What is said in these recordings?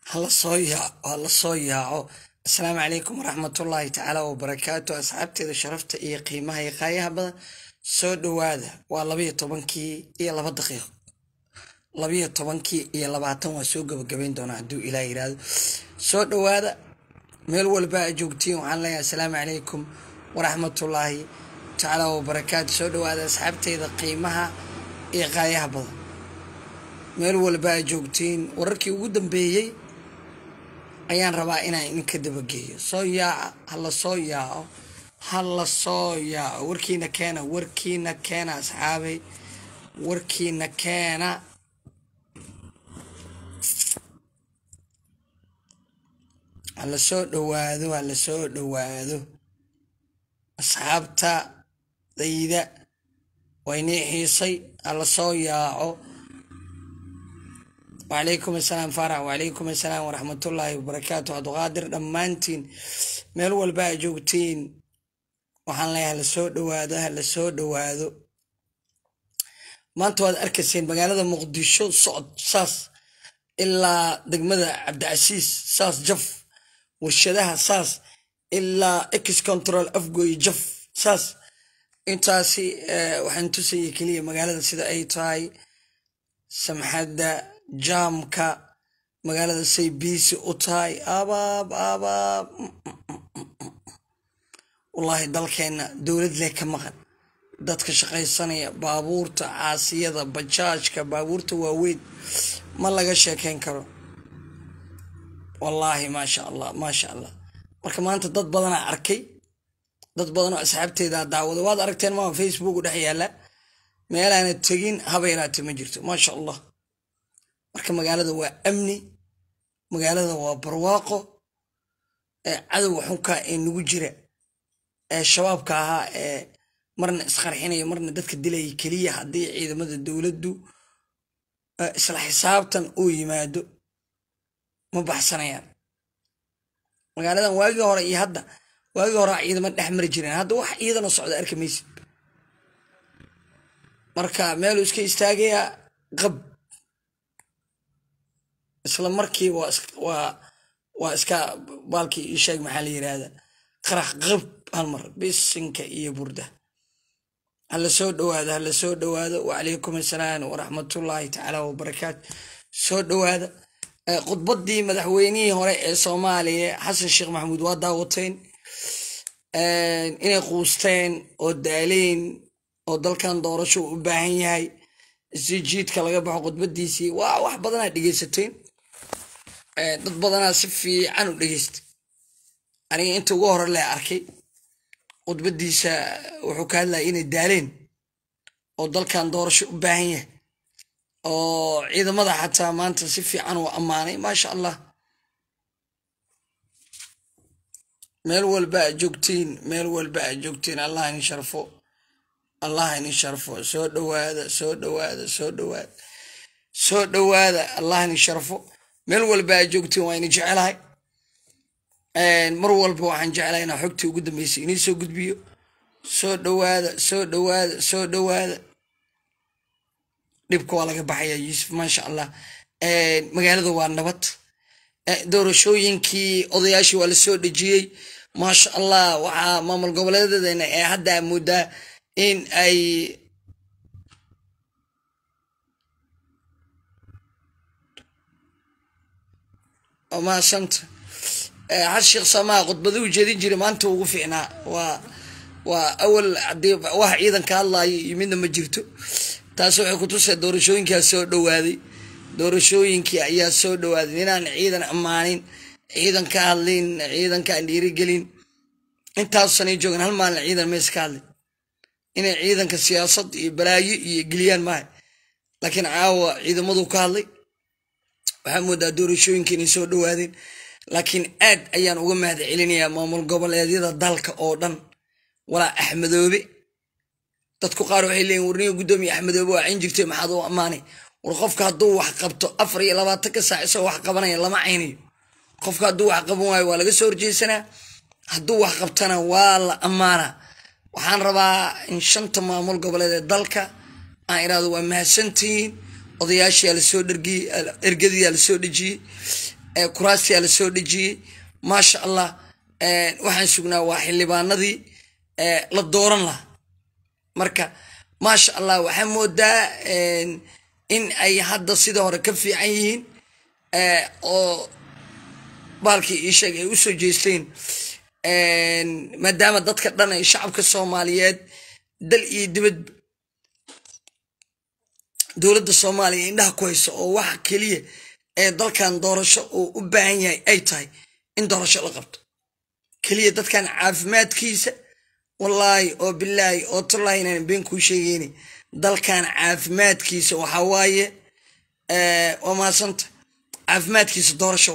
hala soo yaaco asalaamu calaykum waraxmatullaahi tacaala wabarakaatu asxaabteeda sharafta iyo qiimaha iyo qaayaha badan soo dhowaada waa labayo tobankii iyo laba daqiiqo labayo tobankii iyo labaatan waa soo gabagabayn doonaa hadduu ilaah yiraahdo soo dhowaada meel walba a joogtiin waxaan leeyahay asalaamu calaykum waraxmatullaahi tacaala wabarakaatu soo dhowaada asxaabteeda qiimaha iyo qaayaha badan meel walba a joogtiin wararkii ugu dambeeyey ayaan rabaa inaan idinka dabageeyo soo yaaca hala soo yaaco hala soo yaaco warkiina keena warkiina keena asxaabay warkiina keena hala soo dhowaado hala soo dhowaado asxaabta dayda waynii xiisay hala soo yaaco wacalaykum asalaam faarax wacalaykum asalaam waraxmatullaahi wabarakaatu cabduqaadir dhammaantiin meel walba a joogtiin waxaan leeyahay hala soo dhowaado hala soo dhowaado maanta waad arkayseen magaalada muqdisho socod saas ilaa degmada cabdicasiis saas jaf warshadaha saas ilaa ex control afgoy jaf saas intaasi waxaan tusaya keliya magaalada sida ay tahay samxadda jaamka magaalada say biisi u tahay abaab abaab wallaahi dalkeenna dowlad leh ka maqan dadka shaqaysanaya baabuurta caasiyada bajaajka baabuurta waaweyn ma laga sheekeyn karo wallaahi maasha allah maasha allah marka maanta dad badanaa arkay dad badanoo asxaabteeda daawada waad aragteen maa facebook u dhex yaalla meelaana tegin haba yaraate ma jirto maasha allah marka magaalada waa amni magaalada waa barwaaqo ee cadowga xunkaa ee nagu jira ee shabaabka ahaa ee marna isqarxinaya marna dadka dilaya keliya haddii ciidamada dowladdu isla xisaabtan uu yimaado ma baxsanayaan magaaladan waagii hore iyo hadda waagii hore ciidama dhex mari jireen hadda wax ciidano socda arki maysid marka meeluu iska istaagayaa qab isla markii waa iska baalkii ii sheeg maxaa la yiraahda qarax qab halmar bisinka iyo burda hala soo dhowaado hala soo dhowaado wacalaykum asalaam waraxmatullaahi tacaala wabarakaatu soo dhowaada khudbaddii madaxweynihii hore ee soomaaliya xasan sheekh maxamuud waa daawateen inay quusteen oo daaleen oo dalkan doorasho u baahan yahay si jiidka laga baxo khudbadiisii waa wax badanaa dhegeysateen dad badanaa si fiican u dhegeystay aniga inta ugu hore lee arkay khudbadiisa wuxuu ka hadlaya inay daaleen oo dalkan doorasho u baahan yahay oo ciidamada xataa maanta si fiican uu ammaanay maasha allah meel walba a joogtiin meel walba a joogtiin allah ini sharfo allah ini sharfo soo dhowaada soo dhowaada soo dhowaada soo dhowaada allah ini sharfo meel walba a joogtiin waa ini jecelahay mar walba waxaan jeclahay inaa xogtii ugu dambeysay inii soo gudbiyo soo dhowaada soo dhowaada soo dhowaada dhibka waa laga baxaya yuusuf maasha allah magaalada waa nabad doorashooyinkii odayaashii waa la soo dhejiyey maasha allah waxaa maamul goboleedadeena ee hadda moodaa in ay maasanta xas sheekh samaa khudbada u jeedin jiray maanta ugu fiicnaa waa waa awal hadii wax ciidanka hadlaayo iyo midna ma jirto taas waxay kutusay doorashooyinkaa soo dhowaaday doorashooyinkii ayaa soo dhowaaday inaan ciidan ammaanin ciidan ka hadlin ciidankaan dhiirigelin intaasanay joogan hal maalin ciidan mays ka hadlin inay ciidanka siyaasad iyo balaayo iyo geliyaan maaha laakiin caawa ciidamadu ka hadlay waxaa moodaa doorashooyinka inay soo dhowaadeen laakiin aad ayaan uga mahad celinayaa maamul goboleedyada dalka oo dhan walaa axmedoobe dadku qaar waxay leeyiin warniga guddoomiye axmedoobe waa cayn jirtay maxaad u ammaanay war qofka hadduu wax qabto afar iyo labaatanka saac isagoo wax qabanaya lama caynayo qofka hadduu wax qaban waayo waa laga soo horjeysanaa hadduu wax qabtana waa la ammaanaa waxaan rabaa in shanta maamul goboleed ee dalka aan iraahdo waa mahadsantihiin odayaashiyaa lasoo dhergiyey ergadiyaa lasoo dhejiyey kuraastiyaa la soo dhejiyey maasha allah waxaan sugnaa waa xildhibaanadii la dooran lahaa marka maasha allah waxaa moodaa in ay hadda sida hore ka fiican yihiin oo baalkii ii sheeg ay usoo jeesteen maadaama dadka dhan ay shacabka soomaaliyeed dal iyo dibad dowladda soomaaliya indhaha ku hayso oo waxa keliya ee dalkan doorasho uu u baahan yahay ay tahay in doorasho la qabto keliya dadkan caafimaadkiisa wallaahi oo bilaahi oo tallaahi inaan been kuu sheegeyni dalkan caafimaadkiisa waxaa waaye waa mahadsanta caafimaadkiisa doorasho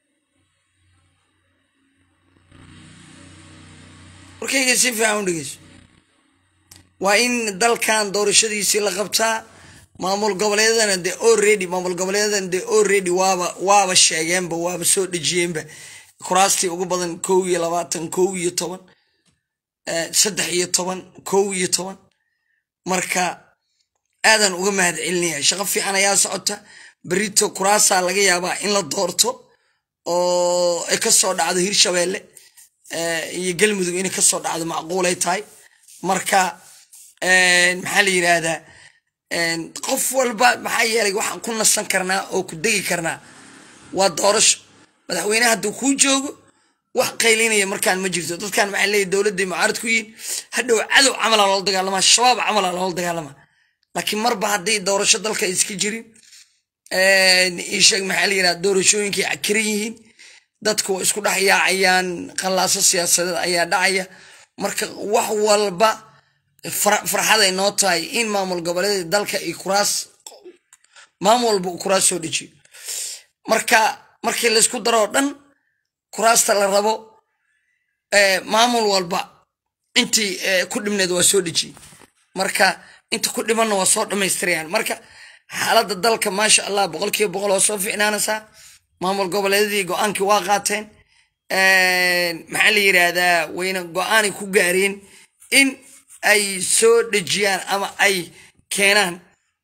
warkayga si fiican u dhegeyso waa in dalkan doorashadiisii la qabtaa maamul goboleedana de already maamul goboleedana de already waaba waaba sheegeenba waaba soo dhejiyeenba kuraastii ugu badan kow iyo labaatan kow iyo toban saddex iyo toban kow iyo toban marka aadan uga mahad celinaya shaqo fiican ayaa socota berito kuraasaa laga yaabaa in la doorto oo ay kasoo dhacdo hirshabeelle iyo galmudug inay kasoo dhacdo macquulay tahay marka maxaa la yidhaahdaa qof walba maxaa yeelay waxaan ku nasan karnaa oo ku degi karnaa waa doorasho madaxweyne hadduu kuu joogo wax qaylinaya markaan ma jirto dadkan maxaa leeyahy dowladday mucaarad ku yihin hadhow cadow camala loola dagaalamaa shabaab camala loola dagaalamaa laakiin marba hadday doorasho dalka iska jirin isheeg maxaa la yidhaha doorashooyinkay cakiran yihiin dadku waa isku dhex yaacayaan qallaaso siyaasadeed ayaa dhacaya marka wax walba farxaday noo tahay in maamul goboleeda dalka iyo kuraas maamul walba uu kuraas soo dejiyo marka markii laysku daroo dhan kuraasta la rabo maamul walba intii ku dhibneed waa soo dhejiyey marka inta ku dhimanna waa soo dhammaystirayaan marka xaaladda dalka maasha allah boqolkiiba boqol waa soo ficnaanaysaa maamul goboleedadii go-aankii waa qaateen maxaa la yidhaahdaa wayna go-aanay ku gaareen in ay soo dhejiyaan ama ay keenaan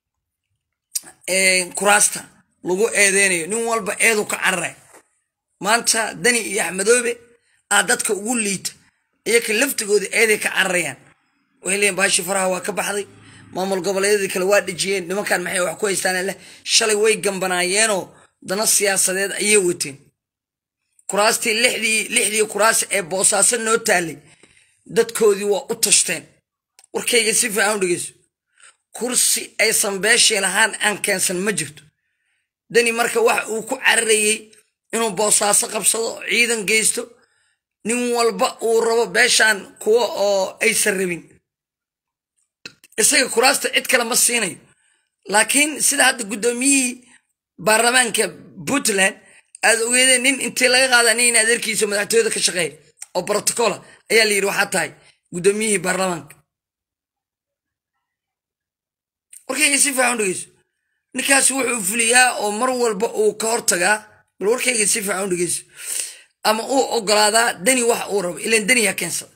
kuraasta lagu eedeynayo nin walba eedu ka cararay maanta dani iyo axmedoobe aa dadka ugu liita iyaka laftigooda eeday ka cararayaan waxay leeyiin baashi faraha waa ka baxday maamul goboleedyadii kale waa dhejiyeen nimankan maxay wax ku haystaan leh shalay way gambanaayeenoo dana siyaasadeed ayay wateen kuraastii lixdii lixdii kuraas ee boosaaso noo taalay dadkoodii waa u tashteen warkayga si fiican u dhegeyso kursi aysan beeshii lahaan aan keensan ma jirto dani marka waxa uu ku cararayey inuu boosaaso qabsado ciidan geysto nin walba uu rabo beeshaan kuwa oo aysan rabin isaga kuraasta cid kale ma siinayo laakiin sida hadda guddoomiyihii baarlamaanka puntland aad ogeedeen nin intii laga qaada nin adeerkiisa madaxtooyada ka shaqeeya oo brotocola ayaa la yidhi waxaa tahay guddoomiyihii baarlamaanka warkayga si fiican u dhegeyso ninkaas wuxuu fuliyaa oo mar walba uu ka hortagaa bal warkayga si fiican u dhegeyso ama uu ogolaadaa dani wax uu rabo ilan dani yaa keensada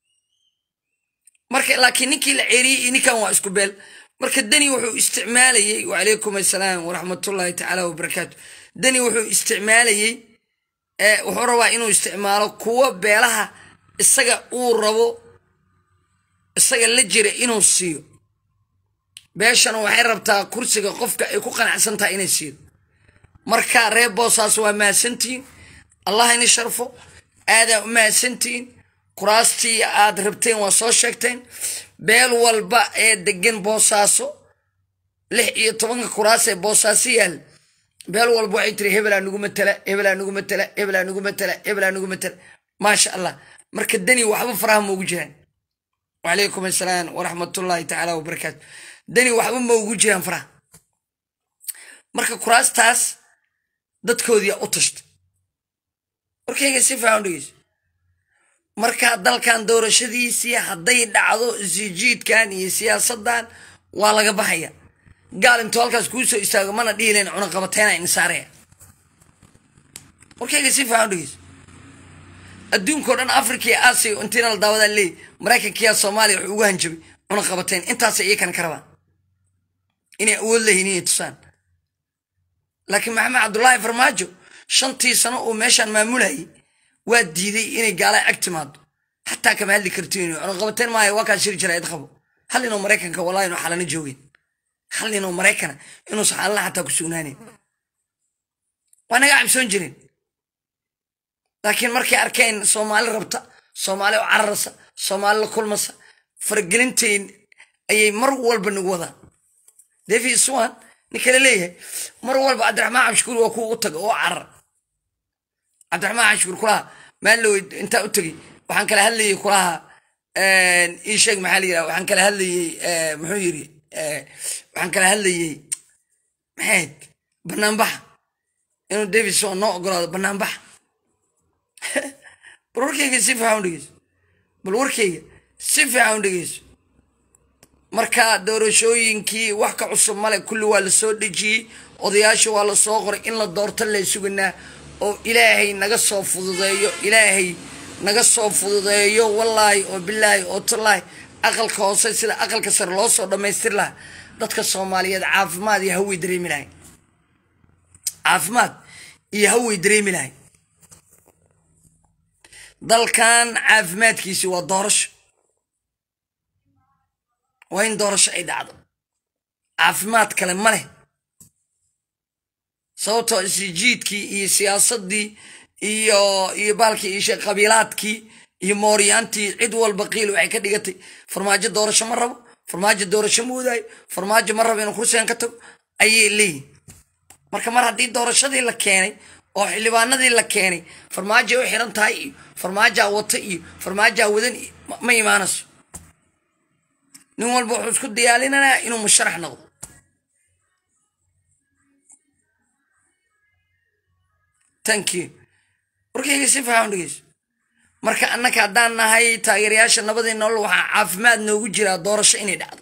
marka laakiin ninkii la ceeriyey iyo ninkan waa isku beel marka dani wuxuu isticmaalayey wacalaykum assalaam waraxmatullaahi tacaala wabarakaatu dani wuxuu isticmaalayey wuxuu rabaa inuu isticmaalo kuwa beelaha isaga uu rabo isaga la jira inuu siiyo beeshana waxay rabtaa kursiga qofka ay ku qanacsan tahay inay siido marka reer boosaas waa mahadsantihiin allah ini sharfo aadaa u mahadsantihiin kuraastii aad rabteen waa soo sheegteen beel walba ee degan boosaaso lix iyo tobanka kuraas ee boosaaso yaal beel walba waxay tiri hebelaa nugu matala hebelaa nugu matala hebelaa nugu matala hebelaa nugu matala maasha allah marka dani waxba faraha maugu jiraan wacalaykum assalaam waraxmatullaahi tacaala wabarakaatu dani waxba maugu jiraan faraha marka kuraastaas dadkoodiia u tashta warkayga si fiican u dhegeyso marka dalkan doorashadiisii hadday dhacdo isijiidkan iyo siyaasadan waa laga baxaya gaal intuu halkaas kuu soo istaago mana dhihilen cunaqabateena insaaraya warkayga si fiican u dhegeyso adduunkao dhan africa iyo aasiya intiina la daawadaa leey maraykankiyaa soomaaliya wuxuu ugu hanjabay cunaqabateen intaasay iyakana ka rabaan inay awood lehiin inay tusaan laakiin maxamed cabdullaahi farmaajo shantii sano uu meeshaan maamulayay waa diiday inay gaala ag timaado xataa kama hadli kartiin cunaqabateen maayo waa kaa shiri jira id qabo hal ninoo maraykanka wallahi inuu xalana joogeen hal ninoo maraykana inuusan xalana xataa ku sugnaaneyn waa naga cabsoon jireen laakiin markay arkeen soomaali rabta soomaali oo cararasa soomaali la kulmasa faragelintayn ayay mar walba nagu wadaan david swan nin kale leeyahay mar walba cabdiraxmaan cabshukuur waa kuwa u taga oo carar cabdiraxmaan cabshukuur kulaha maallow intaa u tegey waxaan kala hadlayay kulaha ii sheeg maxaa la yidhaha waxaan kala hadlayey muxuu yiri waxaan kala hadlayey maxayd banaanbaxa inuu david swan noo ogolaado banaanbaxa bal warkeyga si fiican u dhegeyso bal warkeyga si fiican u dhegeyso marka doorashooyinkii wax ka cusub male kulli waa la soo dhejiyey odayaasha waa la soo qoray in la doorto lee suganaa oo ilaahay naga soo fududeeyo ilaahay naga soo fududeeyo wallaahi oo bilaahi oo tallaahi aqalka hoose sida aqalka sare loo soo dhammaystir laha dadka soomaaliyeed caafimaad iyo hawey dareemi lahay caafimaad iyo hawey dareemi lahay dalkan caafimaadkiisi waa doorasho waa in doorasho ay dhacdo caafimaad kale ma leh sababtoo isjiidkii iyo siyaasadii iyo iyo baalkii iyo sheekh qabiilaadkii iyo mooryaantii cid walba qiil waxay ka dhigatay farmaajo doorasho ma rabo farmaajo doorasho ma wadaayo farmaajo ma rabo inuu kursigan ka tago ayay leeyihin marka mar haddii doorashadii la keenay oo xildhibaanadii la keenay farmaajay u xiran tahay iyo farmaajaa wata iyo farmaajaa wadan iyo ma imaanayso nin walba wuxuu isku diyaalinanaa inuu musharax noqdo thank you warkayga si fiican dhegeyso marka annaka haddaan nahay taageerayaasha nabadii nolol waxaa caafimaad noogu jiraa doorasho inay dhacdo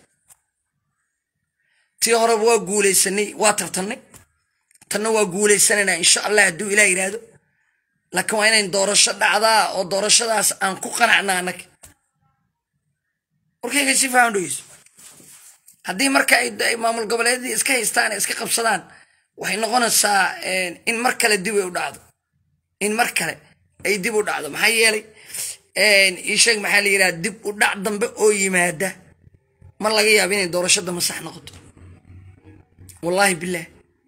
tii horeba waa guulaysanay waa tartannay tanna waa guulaysanaynaa insha allah hadduu ilah yidhaahdo laakiin waa inayn doorasho dhacdaa oo doorashadaas aan ku qanacna annaga warkayga si fiican dhegeyso haddii marka ay maamul goboleedyadii iska haystaan iska qabsadaan waxay noqonaysaa in mar kale dib ay u dhacdo in mar kale ay dib u dhacdo maxaa yeelay isheeg maxaa la yidhaha dib u dhac dambe oo yimaada ma laga yaabo inay doorasho dambe sax noqoto wallaahi bilaah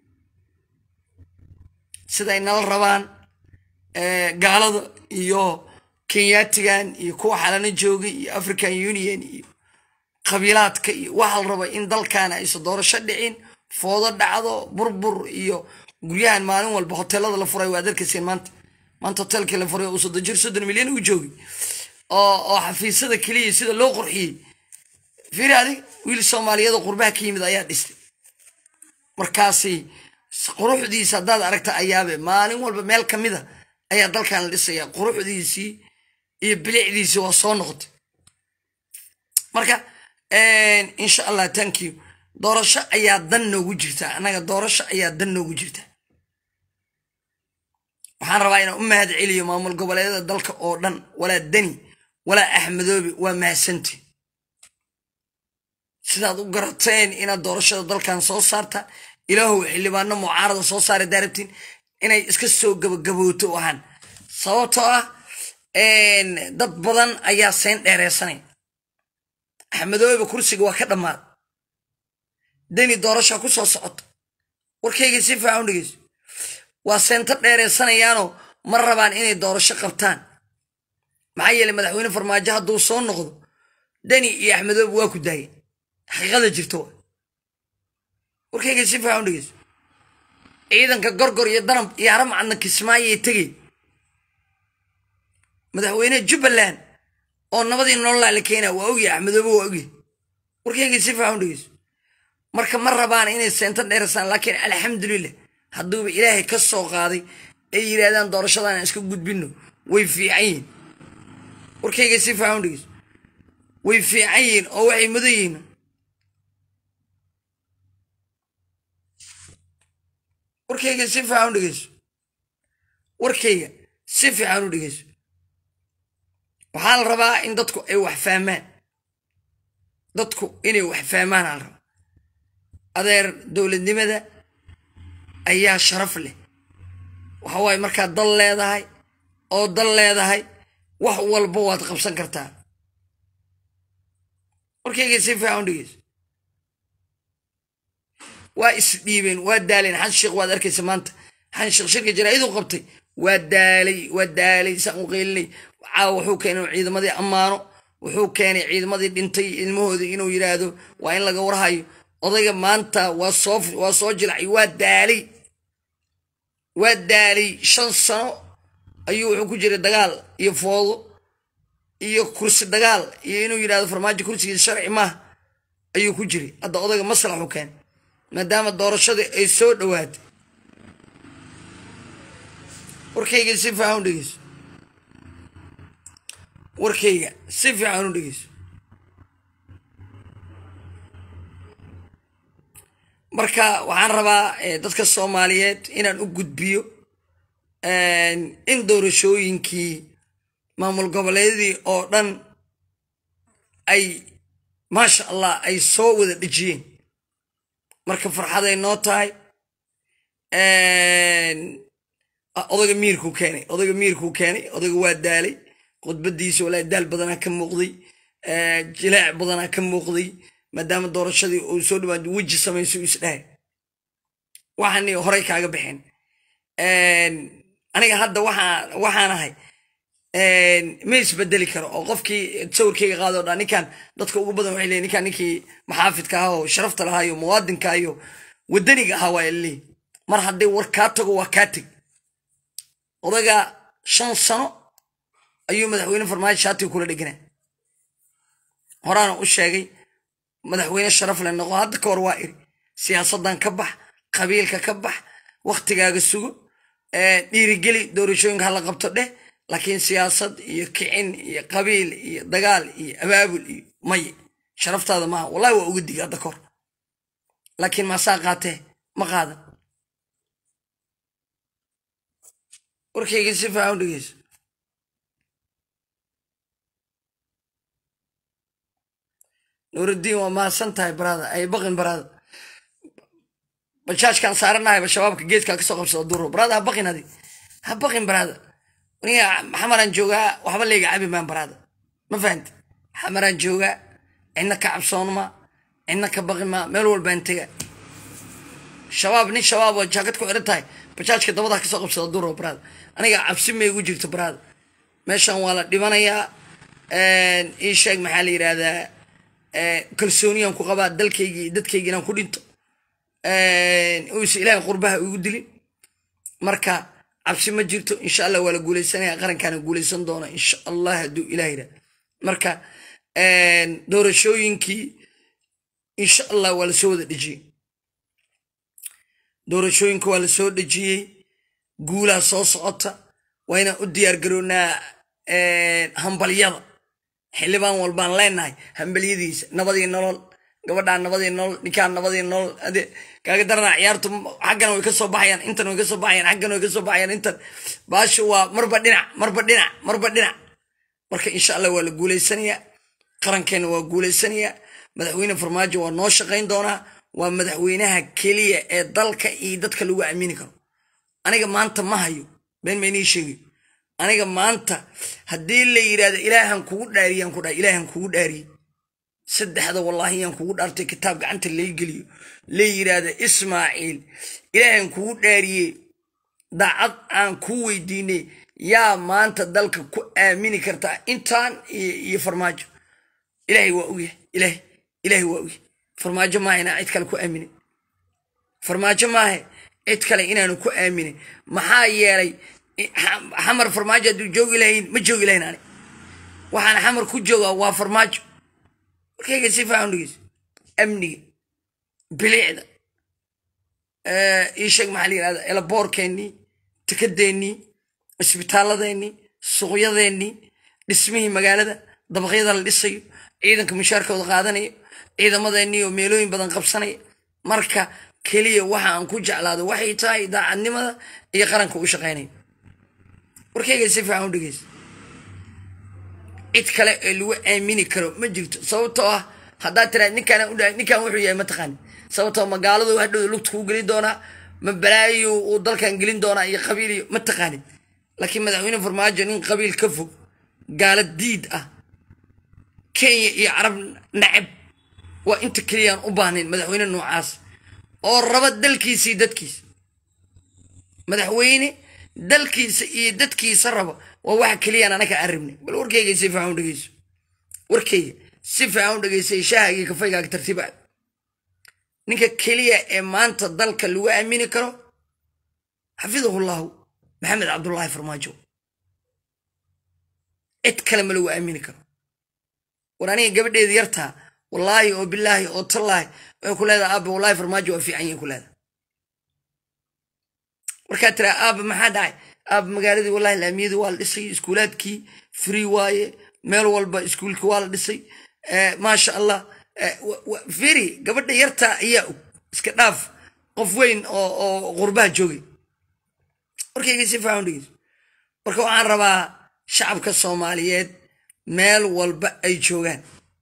siday nala rabaan gaalada iyo kenyaatigan iyo kuwa xalana joogay iyo african union iyo qabiilaadka iyo waxaa la raba in dalkan aysa doorasho dhicin foodo dhacdo burbur iyo guryahan maalin walba hoteelada la furay waad arkaysiin maanta maanta hoteelkii la furay uu soddon jir soddon milyan u joogay oo oo xafiisyada keliya sida loo qurxiyey fiiri adig wiil soomaaliyeed oo qurbaha ka yimid ayaa dhistay markaasi quruxdiisa haddaad aragta ayaabe maalin walba meel ka mida ayaa dalkan la dhisaya quruxdiisii iyo bilicdiisii waa soo noqotay marka insha allah thank you doorasho ayaa dan noogu jirtaa annaga doorasho ayaa dan noogu jirtaa waxaan rabaa inaan u mahad celiyo maamul goboleedyada dalka oo dhan walaa deni walaa axmedoobe waa mahadsantiin sidaad u garateen inaad doorashada dalkan soo saarta ilaahow xildhibaano mucaarada soo saara daarabtiin inay iska soo gabagabooto ahaan sababtoo ah dad badan ayaa seen dheereysanay axmedoobe kursiga waa ka dhammaad deni doorasha ku soo socota warkayga si fiican u dhegeyso waa seento dheereysanayaanoo ma rabaan inay doorasho qabtaan maxaa yeeley madaxweyne farmaajo hadduu soo noqdo deni iyo axmedoobe waa ku daayeen xaqiiqada jirto warkayga si fiican u dhegeyso ciidanka gorgor iyo danab iyo haramcadna kismaayay tegey madaxweyne jubbaland oo nabadii nololaa la keena waa ogyahay axmedoobe waa ogyahay warkayga si fiican u dhegeyso marka ma rabaan inay seento dheersaan laakiin alxamdulilah hadduuba ilaahay ka soo qaaday ay yidhaahdaan doorashadan iska gudbino way fiican yihin warkayga si fiican u dhegeyso way fiican yihiin oo waxay mudan yihiin warkayga si fiican u dhegeyso warkayga si fiican u dhegeyso waxaa la rabaa in dadku ay wax fahmaan dadku inay wax fahmaan aa la rabaa adeer dowladnimada ayaa sharaf leh waxa waaye markaad dal leedahay oo dal leedahay wax walba waad qabsan kartaa warkayga si fiican u dhegeyso waa isdhiibeen waa daaleen xan sheekh waad arkaysa maanta xan sheekh shirka jaraa'iduu qabtay waa daalay waa daalay saan u qeylinay caawa wuxuu keenay inuu ciidamadii ammaano wuxuu keenay ciidamadii dhintay ilmahoodii inuu yidhaahdo waa in laga warhayo odayga maanta waa soo waa soo jilacay waa daalay waa daalay shan sano ayuu wuxuu ku jiray dagaal iyo foodo iyo kursi dagaal iyo inuu yidhahdo farmaajo kursigiisa sharci maaha ayuu ku jiray hadda odayga maslaxu keenay maadaama doorashadii ay soo dhowaatay warkayga si fiican u dhegeyso warkayga si fiican u dhegeyso marka waxaan rabaa dadka soomaaliyeed inaan u gudbiyo in doorashooyinkii maamul goboleedadii oo dhan ay maasha allah ay soo wada dhejiyeen marka farxaday noo tahay odayga miirkuu keenay odayga miirkuu keenay odayga waa daalay khudbadiisa walaa daal badanaa ka muuqday jilaac badanaa ka muuqday maadaama doorashadii uu soo dhawaad weji samayso isdhahay waxaani horey kaaga baxeen aniga hadda waxaan ahay ma isbedeli karo oo qofkii sawirkayga qaado dha ninkan dadka ugu badan waxay leeyiin ninkan ninkii maxaafidka ahaa oo sharafta lahaa iyo muwaadinka iyo wadaniga ahaa waa leeyihin mar haddii war kaa tago waa kaa teg odaga shan sano ayuu madaxweyne farmaajo shaatiga kula dheganaa horaana u sheegay madaxweyne sharaf le noqo hadda ka hor waa iri siyaasaddan ka bax qabiilka ka bax waktigaaga sugo dhiirigeli doorashooyinka hala qabto dheh laakiin siyaasad iyo kicin iyo qabiil iyo dagaal iyo abaabul iyo maye sharaftaada maaha wallahi waa uga digi hadda kahor laakiin maasaa qaatee ma qaadan warkayga si fiican u dhegeyso nuurudiin waa mahadsan tahay baraada ay baqin baraada bajaajkaan saaranahayba shabaabka geedkaa kasoo qabsada duro baraada ha baqin adi ha baqin baraada aniga xamaraan joogaa waxba layga cabi maan baraada ma fahamti xamaraan joogaa cidna ka cabsoonma cidna ka baqi maa meel walbaan tega shabaab nin shabaab oo jaakad ku xiran tahay bajaajka dabada kasoo qabsada duro baraada aniga cabsi ma igu jirto baraada meeshan waa la dhibanayaa ii sheeg maxaa la yidhahdaa kalsooniyaan ku qabaa dalkaygi iyo dadkaygi inaan ku dhinto uusa ilaahay qurbaha igu dilin marka cabsi ma jirto insha allah waa la guuleysanaya qarankaana guuleysan doona insha allah hadduu ilah yidhah marka doorashooyinkii insha allah waa lasoo wada dhejiyey doorashooyinka waa lasoo dhejiyey guulaa soo socota waa inaan u diyaar garoonaa hambalyada xildhibaan walbaan leenahay hambalyadiisa nabadii nolol gabadhaan nabadii nolol ninkaan nabadii nolol ade kaaga daranaa ciyaartu xaggan way ka soo baxayaan intan way ka soo baxayaan xaggan way ka soo baxayaan intan baasha waa marba dhinac marba dhinac marba dhinac marka insha allah waa la guuleysanayaa qarankeena waa guuleysanayaa madaxweyne farmaajo waa noo shaqayn doonaa waa madaxweynaha keliya ee dalka iyo dadka lagu aamini karo aniga maanta ma hayo been ma inii sheegayo aniga maanta haddii la yidhahdo ilaahan kugu dhaariyaan ku dhahay ilaahan kugu dhaariyey saddexda wallaahi yaan kugu dhaartay kitaab gacanta lay geliyo la yidhaahdo ismaaciil ilaahan kugu dhaariyey daacad aan ku weydiinay yaa maanta dalka ku aamini kartaa intaan iyo farmaajo ilaahay waa ogyahay ilaahay ilaahay waa ogyahay farmaajo maaha inaan cid kale ku aaminin farmaajo maaha cid kale inaanu ku aaminin maxaa yeelay xamar farmaajo hadduu joogi lahayn ma joogi lahayn ani waxaan xamar ku joogaa waa farmaajo warkayga si fiican dhegeyso amniga bilicda ii sheeg maxaa la yidhahda elaboorkeennii tikadeennii isbitaalladeennii suuqyadeennii dhismihii magaalada dabaqyada la dhisayo ciidanka mushaarkooda qaadanayo ciidamadeennii oo meelooyin badan qabsanaya marka keliya waxa aan ku jeclaado waxay tahay daacadnimada iyo qaranka u shaqaynayo warkayga si fiican u dhegeysa cid kale ee lagu aamini karo ma jirto sababtoo ah haddaad tiraa ninkaan u dhahay ninkan wuxuu yahay mataqaani sababtoo magaaladu hadhow lugta kuu geli doonaa ma balaayo uu dalkan gelin doonaa iyo qabiil iyo ma taqaanid laakiin madaxweyne farmaajo nin qabiil ka fog gaala diid ah kenya iyo carab nacab waa inta keliyaan u baahnayn madaxweyne noocaas oo raba dalkiisa iyo dadkiisa madaxweyne dalkiisa iyo dadkiisa raba waa waxa keliyaan anaka aan rabnay bal warkayga si fiican u dhegeyso warkayga si fiican u dhegeysay shahaaga iyo kafaygaga tartiib ah ninka keliya ee maanta dalka lagu aamini karo xafidahu llahu maxamed cabdullaahi farmaajo cid kale ma lagu aamini karo war aniga gabadheeda yartaa wallaahi oo bilaahi oo tallaahi waxay ku leedahay aaba wallahi farmaajo waa fiican yahin ku leedahay markaa tiraa aaba maxaa dhacay aaba magaaladii wallahi laamiyadii waa la dhisay iskuulaadkii free waaye meel walba iskuulkii waa la dhisay maasha allah firi gabadha yartaa ayaa og iska dhaaf qof weyn oo oo qurbaha joogay warkayga si fiican dhegeyso marka waxaan rabaa shacabka soomaaliyeed meel walba ay joogaan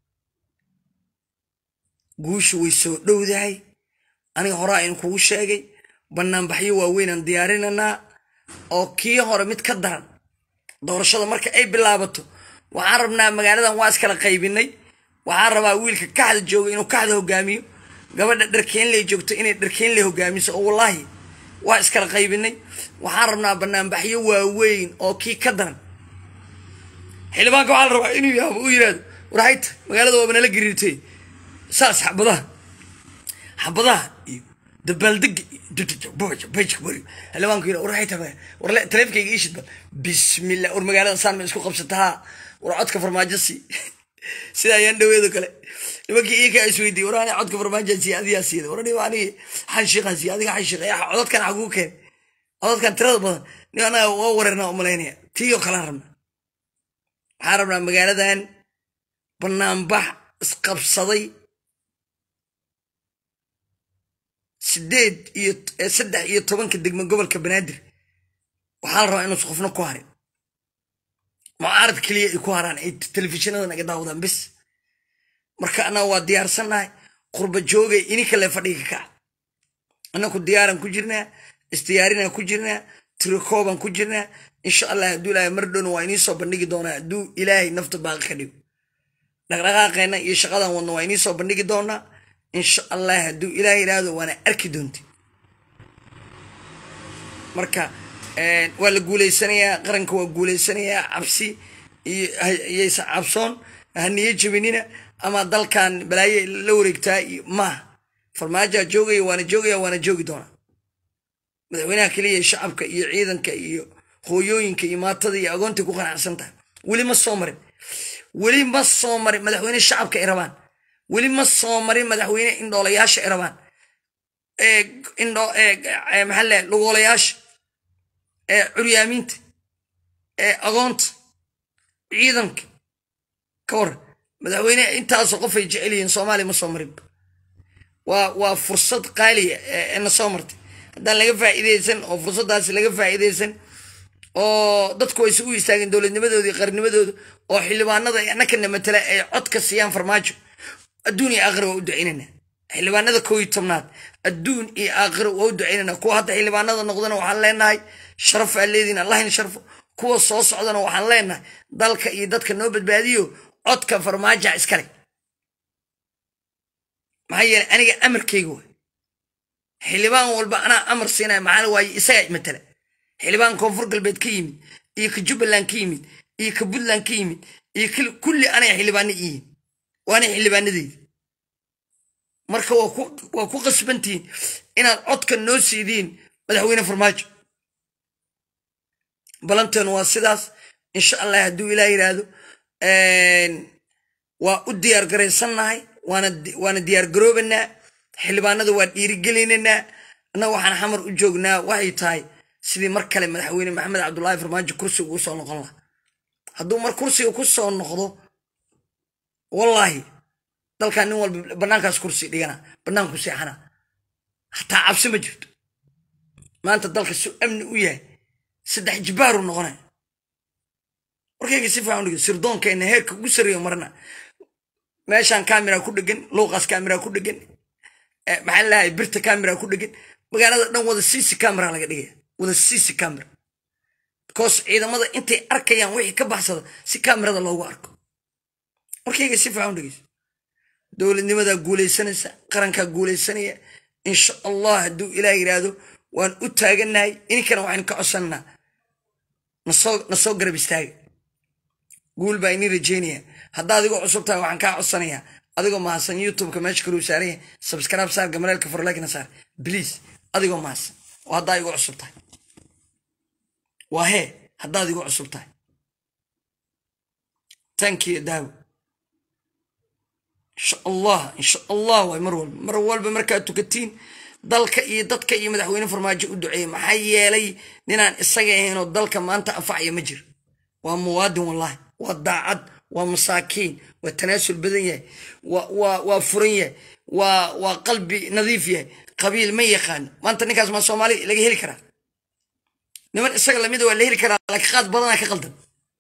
guushu way soo dhowdahay aniga horaa in kugu sheegay banaanbaxyo waaweynaan diyaarinanaa oo kii hore mid ka daran doorashada marka ay bilaabato waxaan rabnaa magaaladan waa iskala qaybinay waxaan rabaa wiilka kaxda jooga inuu kaxda hogaamiyo gabadha dharkeenley joogto inay dharkeenley hogaamiso oo wallaahi waa iskala qaybinay waxaan rabnaa banaanbaxyo waaweyn oo kii ka daran xildhibaanka waxaa la rabaa inuu yaabo u yirahdo warhayta magaalada waaba nala gariirtay saas xabadaha xabadaha iyo dabaaldega xildhibaanku yira warhayta war taleefkayga iishid bal bismillah war magaalada saan ma isku qabsataha war codka farmaajo si sida ayaan dhaweedo kale nimankii iyakaa isweydiiyey war ani codka farmaajo si adigaa siida war aniga anigi xanshiiqan si adiga xanshiiqa codadkan xaguu keen codadkan tirada badan nin anaga waa wareernaa umalaynaya tiiyoo kalaan rabna waxaan rabnaa magaaladan banaanbax isqabsaday sideed iyo saddex iyo tobanka degmo gobolka banaadir waxaa la rabaa inuusa qofna ku harin mucaarad keliya ay ku haraan ay telefishinada naga daawadaan bis marka annaga waa diyaarsannahay qurba joogay ininka le fadhiga kaca annaku diyaaran ku jirnaa isdiyaarinaan ku jirnaa tirikoobaan ku jirnaa insha allah hadduu ilaahay mar dhowna waa inii soo bandhigi doonaa hadduu ilaahay nafta baaqi ka dhigo dhaqdhaqaaqeenna iyo shaqadan wadna waa inii soo bandhigi doonaa insha allah hadduu ilaahay yidhaahdo waana arki doonti marka waa la guuleysanayaa qaranka waa guuleysanayaa cabsi iyaysa cabsoon haniyo jebinina ama dalkan balaaye la wareegtaa iyo maaha farmaajaa joogaya waana joogaya waana joogi doonaa madaxweynaha keliya shacabka iyo ciidanka iyo hooyooyinka iyo maatada iyo agoontay ku qanacsan tahay weli ma soo marin weli ma soo marin madaxweyne shacabka ay rabaan weli ma soo marin madaxweyne indhoolayaasha ay rabaan maxaa le lugoolayaasha ee curyaamiinta ee agoonta ciidanka ka waran madaxweyne intaasoo qof ay jecel yihiin soomaaliya ma soo marinba waa waa fursad qaaliya ee na soo martay haddaan laga faa'iideysan oo fursaddaasi laga faa'iideysan oo dadku ayse u istaageen dowladnimadooda iyo qarnimadooda oo xildhibaanada annakana matala ay codka siiyaan farmaajo adduun iyo aakhira waa u ducaynanaa xildhibaanada kow iyo tobnaad adduun iyo aakhira waa u ducaynanaa kuwa hadda xildhibaanada noqdana waxaan leenahay sharaf aa leediin allahin sharfo kuwa soo socdana waxaan leenahay dalka iyo dadka noo badbaadiyo codka farmaaja iskale maxaa yeelay aniga amarkayga waay xildhibaan walba anaa amar siinaya maxaa waaye isagaa matala xildhibaan koonfur galbeed ka yimid iyo ka jubbaland ka yimid iyo ka puntland ka yimid iyo kulli anay xildhibaano iyihin waana xildhibaanadeyda marka waa ku qasbantihiin inaad codka noo siidiin madaxweyne farmaajo balanteenu waa sidaas insha allah hadduu ilaah yidhaahdo waa u diyaar garaysannahay waana diyaar garoobanaa xildhibaanada waa dhiirigelinaynaa annaga waxaan xamar u joognaa waxay tahay sidii mar kale madaxweyne maxamed cabdullaahi farmaajo kursiga ugu soo noqon laha hadduu mar kursiga ku soo noqdo wallaahi dalkan nin walba bannaankaas kursi dhigana bannaanku seexana hataa cabsi ma jirto maanta dalka su amni u yahay saddex jibaaru noqonaya warkayga si fiican udhig sirdoonkeenna heerka ugu sarreeyo marna meeshaan kamera ku dhegan luuqaas kamera ku dhegan maxaa lahay birta kamera ku dhegan magaalada dhan wada cc camera laga dhigaya wada cc camera because ciidamada intay arkayaan wixii ka baxsada si kamerada loogu arko warkayga si fiican u dhegeyso dowladnimadaa guulaysanaysa qarankaa guulaysanaya insha allah hadduu ilaah yidhaahdo waan u taaganahay ininkana waxaynu ka codsananaa nasoo nasoo garab istaaga guul baa ini rajeynaya haddaa adigoo cusub tahay waxaan kaa codsanayaa adigoo mahadsan youtubeka meesha kaluu saaranya subscribe saar gamareelka forlekna saar please adigoo mahadsan oo haddaa igu cusub tahay waa hee haddaad igu cusub tahay tankiyo daawo insha allah insha allah waay mar walba mar walba markaad tukatiin dalka iyo dadka iyo madaxweyne farmaajo u duceeya maxaa yeelay ninaan isaga ahaynoo dalka maanta anfacaya ma jiro waa muwaadin wallahi waa daacad waa masaakiin waa tanaasul badan yahay waa furan yahay waa qalbi nadiif yahay qabiil ma yaqaano maanta ninkaas maa soomaali laga heli karaa niman isaga lamida waa la heli karaa laakiin qaad badanaa ka qaldan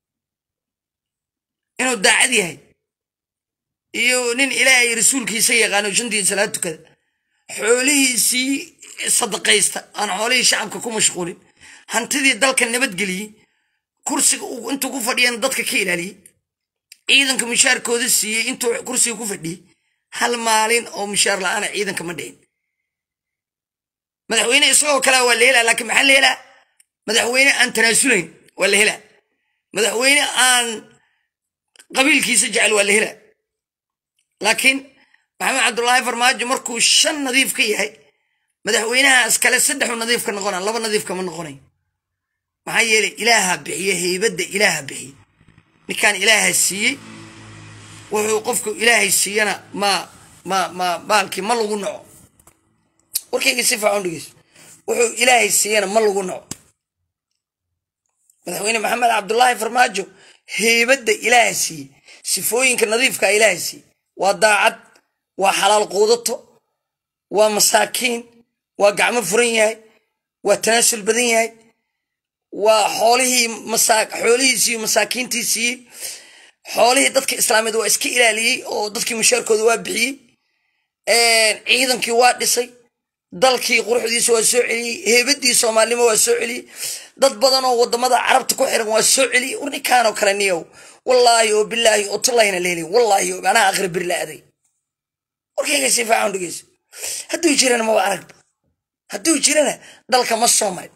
inuu daacad yahay iyo nin ilaahay rasuulkiisa yaqaano shantii salaad tukada xoolihiisii sadaqaysta aan xoolihii shacabka ku mashquulin hantidii dalka nabadgeliyey kursiga intuu ku fadhiyana dadka ka ilaaliyey ciidanka mushaarkooda siiyey intuu kursiga ku fadhiyey hal maalin oo mushaar la-aana ciidanka ma dhicin madaxweyne isagoo kale waa la helaa laakiin maxaa la helaa madaxweyne aan tanaasulayn waa la helaa madaxweyne aan qabiilkiisa jecel waa la helaa laakiin maxamed cabdullaahi farmaajo markuu shan nadiif ka yahay madaxweynahaas kale saddexu nadiif ka noqona laba nadiif kama noqonay maxaa yeelay ilaaha bixiye heybadda ilaaha bixiye ninkaan ilaaha siiyey wuxuu qofku ilaahay siiyana ma ma ma baalkii ma lagu naco warkayga si faacan dhegeyso wuxuu ilaahay siiyana ma lagu naco madaxweyne maxamed cabdullaahi farmaajo heybadda ilaaha siiyey sifooyinka nadiifka ilaaha siiyey waa daacad waa xalaal quudato waa masaakiin waa gacmo furan yahay waa tanaasul badan yahay waa xoolihii xoolihiisiiyo masaakiintii siiyey xoolihii dadka islaameed waa iska ilaaliyey oo dadkii mushaarkooda waa bixiyey ciidankii waa dhisay dalkii quruxdiisa waa soo celiyey heebadii soomaalnimo waa soo celiyey dad badan oo wadamada carabta ku xiran waa soo celiyey war ninkaanoo kale niyow wallaahi oo bilaahi oo tullahina leeli wallaahi oo anaa akhri bir la aday warkayga si faacan dhegeyso hadduu jirana maba aragba hadduu jirana dalka ma soo marin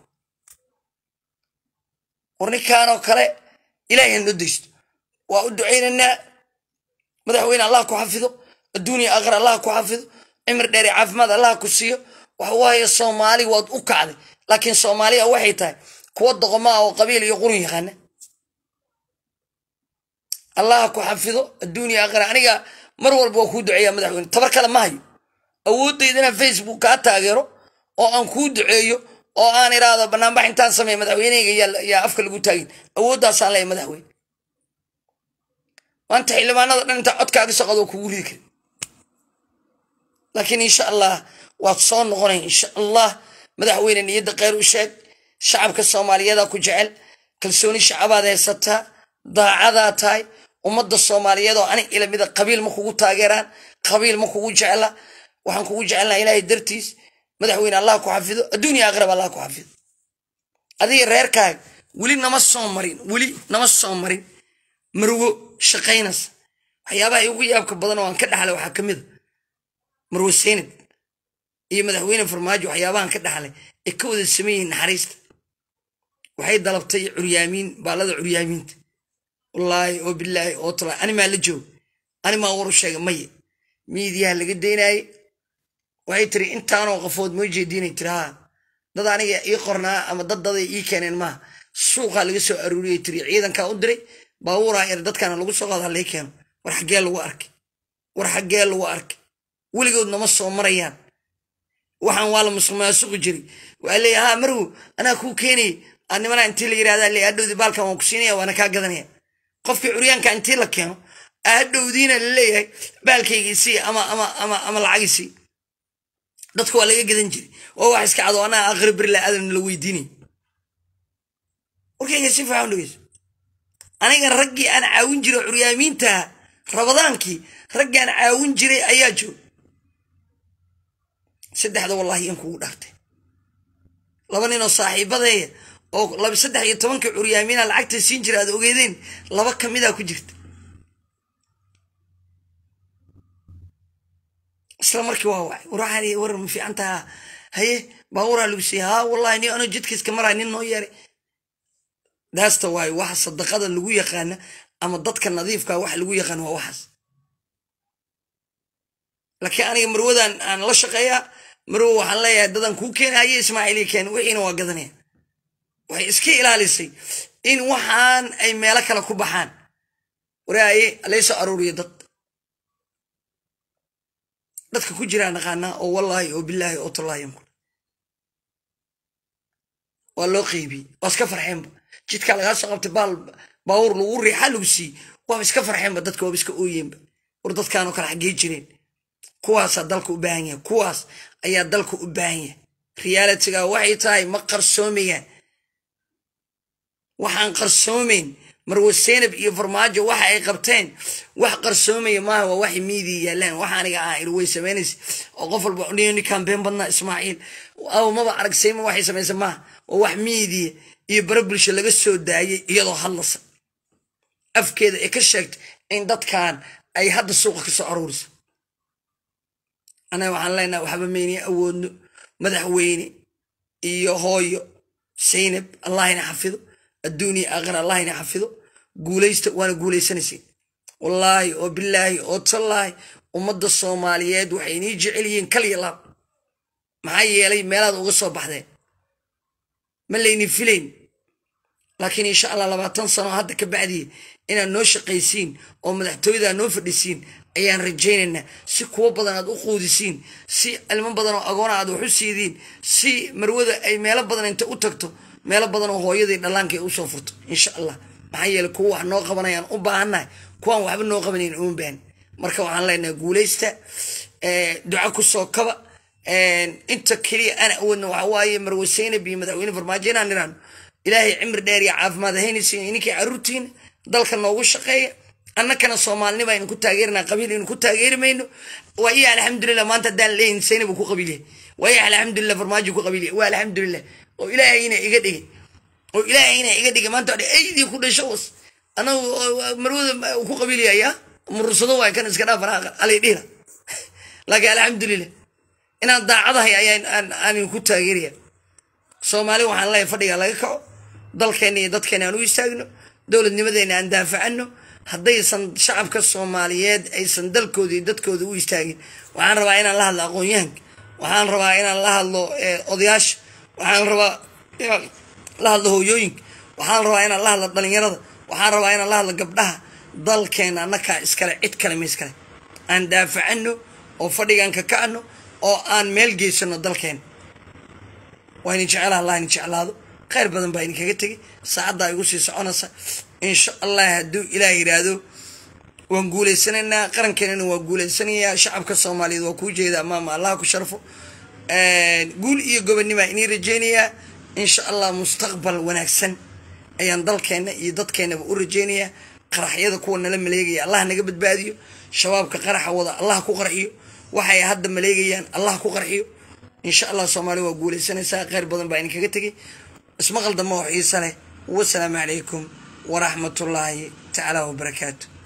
war ninkaanoo kale ilaahay noo daysto waa u ducaynaynaa madaxweyne allah ku xafido adduuniya aakhir allah ku xafido cimri dheer caafimaad allah ku siiyo waxa waaye soomaali waad u kacday laakiin soomaaliya waxay tahay kuwa doqomaa oo qabiil iyo qurun yaqaana allah ku xafido adduuniya aakhira aniga mar walba waa kuu duceeya madaxweyne tabar kale ma hayo awoodayda inaan facebook kaa taageero oo aan kuu duceeyo oo aan iraahdo banaanbax intaan sameeya madaxweyneyga yaa afka lagu taagin awooddaasaan leeya madaxweyne maanta xildhibaanada dhan intaa codkaaga soqod oo kugu ridi kari laakiin insha allah waad soo noqonay insha allah madaxweyne niyadda kheyr u sheeg shacabka soomaaliyeeda ku jecel kalsooni shacabaad haysataa daacadaa tahay ummadda soomaaliyeed oo anig ilamida qabiil ma kugu taageeraan qabiil ma kugu jecla waxaan kugu jecelnaa ilaahay dartiis madaxweyne allah ku xafido adduuniya aakhiraba allah ku xafido adiga reerkaaga weli nama soo marin weli nama soo marin marwo shaqaynaysa waxyaabaha igu yaabka badan oo aan ka dhaxlay waxaa ka mid a marwo seynad iyo madaxweyne farmaajo waxyaabahan ka dhaxlay ee ka wada sameeyihiin naxariista waxay dalabtay curyaamiin baallada curyaamiinta wallaahi oo bilaahi oo tala animaa la joog animaa waru sheega maye miidiyaha laga daynaye waxay tiri intaanoo qafood moo jeediinay tiri haa dad aniga ii qornaa ama dad daday ii keeneen maaha suuqaa laga soo aruuriyay tiri ciidankaa u diray baabuuraa er dadkaana lagu soo qaada lay keeno war xaggee lagu arkay war xaggee lagu arkay weligood nama soo marayaan waxaan waa la musuqmaasuqi jiray waa leeya haa marwo anaa kuu keenayay nimana intii la yirahda le adhowdi baalkan waan ku siinaya waana kaa gadanaya qofkii curyaanka intii la keeno adhowdiina laleeyahay baalkaygiisii ama ama ama ama lacagiisii dadka waa laga gadan jiray waa wax iska cado anaa aakhira birla aadan la weydiinay warkayga si fiican dhegeyso aniga raggii aan caawin jiray curyaamiinta rabadaankii raggii aan caawin jiray ayaa joog saddexda wallahi in kugu dhaartay laba nin oo saaxiibadeeya oo laba saddex iyo tobanka curyaamiina lacagta siin jira aad ogeedeen laba kamida ku jirta isla markii waa wacay waraxali warar ma fiican taha haye baaburaa lagu siiyey haa wallahi ni anoo jidkiiska maraa nin noo yeeray daasta waayo waxa sadaqada lagu yaqaana ama dadka nadiifka wax lagu yaqaan waa waxaas laakiin aniga marwadan aan la shaqeeyaa marwo waxaan leeyahay dadan kuu keena haye ismaaciili keen wixiina waa gadanaya waxay iska ilaalisay in waxaan ay meelo kale ku baxaan waraaye laysoo aruuriyo dad dadka ku jiraa naqaanaa oo wallaahi oo bilaahi oo tallaahi waa loo qeybiyey waa iska farxeenba jidkaa lagaa soo qabtay baal baawur lagu riixa lagu siiyey waaba iska farxeenba dadka waaba iska ooyeenba war dadkaanoo kale xaggee jireen kuwaasaa dalka u baahan yahay kuwaas ayaa dalka u baahan yahay realitiga waxay tahay ma qarsoomayaan waxaan qarsoomayn marwa seynab iyo farmaajo waxa ay qabteen wax qarsoomaya maaha waa waxay miidiya yaalaan waxa aniga ah ir way samaynaysa oo qof walba ninkaan been badnaa ismaaciil aw maba arag sayma waxay samaysa maaha waa wax miidiya iyo bara bulsho laga soo daayay iyadoo hadlasa afkeeda ay ka sheegtay in dadkan ay hadda suuqa ka soo aruuriso anaga waxaan leenaha waxba maynay awoodno madaxweyne iyo hooyo saynab allahina xafido adduuniya aakhira allahina xafido guulaysta waana guulaysanaysa wallaahi oo bilaahi oo tallaahi ummadda soomaaliyeed waxay inii jecel yihiin kaliya laab maxaa yeelay meelaad uga soo baxdeen ma layni filayn laakiin insha allah labaatan sano hadda ka bacdiya inaad noo shaqaysiin oo madaxtooyada noo fadhisiin ayaan rajaynaynaa si kuwo badan aad u quudisiin si cilmo badan oo agoona aad wax u siidiin si marwada ay meelo badan inta u tagto meelo badan oo hooyadii dhallaanka ay usoo furto insha allah maxaa yeeley kuwa wax noo qabanayaan u baahannahay kuwaan waxba noo qabanayn uma baahan marka waxaan leenahay guulaysta duca kusoo kaba inta keliya ana awoodna waxa waaye marwe seynab iyo madaxweyne farmaajo inaan niraano ilaahay cimri dheer iyo caafimaad haynaysiin ininkii caruurtiina dalka noogu shaqeeya annakana soomaalinima aynu ku taageerina qabiil aynu ku taageeri mayno waa iya alxamdulilah maanta haddaan leeyin seynab uu ku qabiilyahay waa iya alxamdulilah farmaajo ku qabiilyahay waa alxamdulilah oo ilaahayna iga dhigay oo ilaahayna iga dhigay maanta odhe aydii ku dhasho was anagu marwada ku qabiilyaya murursado waay kan iska dhaafan alay dhihna laakiin alxamdulilah inaan daacadahay ayaan aanin ku taageeraya soomaali waxaan leeyahay fadhiga laga kaco dalkeenna iyo dadkeena aan u istaagno dowladnimadeena aan daafacano haddaysan shacabka soomaaliyeed aysan dalkooda iyo dadkooda u istaagin waxaan rabaa inaan la hadlo aqoon-yahanka waxaan rabaa inaan la hadlo odayaasha waxaan rabaa inaan la hadlo hooyooyinka waxaan rabaa inaan la hadlo dhalinyarada waxaan rabaa inaan la hadlo gabdhaha dalkeena annakaa iskale cid kale ma iskale aan daafacano oo fadhigaan ka kacno oo aan meel geysano dalkeena waa idin jecelaha allah idin jeclaado khayr badan baa idinkaga tegay saacaddaa igu sii soconaysa insha allah hadduu ilaah yidhaahdo waan guulaysanaynaa qarankeenana waa guulaysanayaa shacabka soomaaliyeed waa kuu jeeda amaama allah ku sharfo guul iyo gobonnimaa inii rajeynayaa insha allah mustaqbal wanaagsan ayaan dalkeenna iyo dadkeennaba u rajeynayaa qaraxyada kuwa nala maleegaya allah naga badbaadiyo shabaabka qaraxa wada allah ku qarxiyo waxay hadda maleegayaan allah ku qarxiyo insha allah soomaaliya waa guulaysanaysaa kheyr badan baa idinkaga tegay ismaqal dambe oo xiisa leh wasalaamu calaykum waraxmatullaahi tacaala wabarakaatu